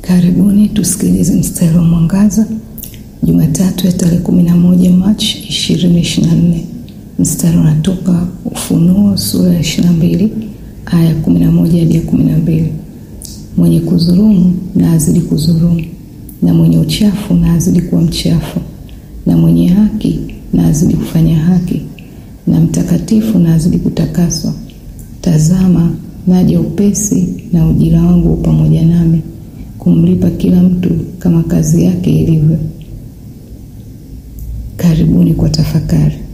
Karibuni tusikilize mstari wa mwangaza Jumatatu ya tarehe 11 Machi 2024. Mstari unatoka Ufunuo sura ya 22 aya 11 hadi 12. Mwenye kudhulumu na azidi kudhulumu, na mwenye uchafu na azidi kuwa mchafu, na mwenye haki na azidi kufanya haki, na mtakatifu na azidi kutakaswa. Tazama, naja upesi, na ujira wangu u pamoja nami, kumlipa kila mtu kama kazi yake ilivyo. Karibuni kwa tafakari.